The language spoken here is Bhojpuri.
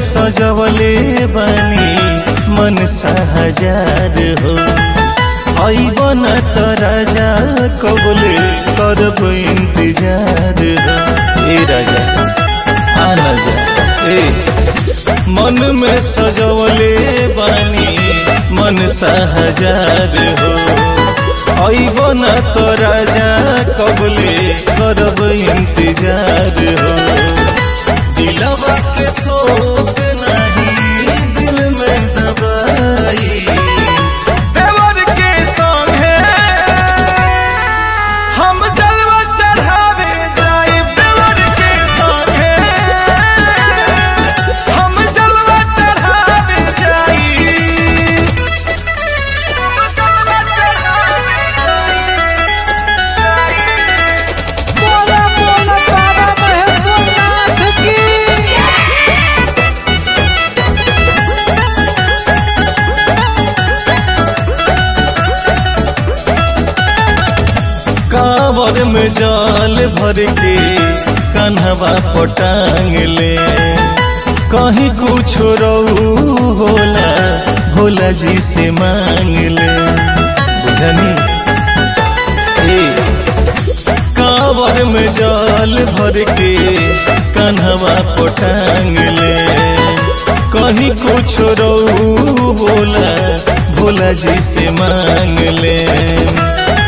सजवले बानी मन हजार हो आइब न त राजा कबले करब इंतजार हो ए राजा आ न जा ए मन में सजवले बानी मन हजार हो आइब न त राजा कबले करब इंतजार हो दिलवा के शोक नहीं दिल में दबाई देवर के संगे हम जलवा चढ़ावे जाए देवर के संगे हम जलवा चढ़ावे जाई बोला बोला बाबा महेश्वरनाथ की कांवर में जाल भर के कन्हवा पटांग ले कहीं कुछ रहू होला भोला जी से मांग ले बुझनी ए कांवर में जाल भर के कन्हवा पटांग ले कहीं कुछ रहू होला भोला जी से मांग ले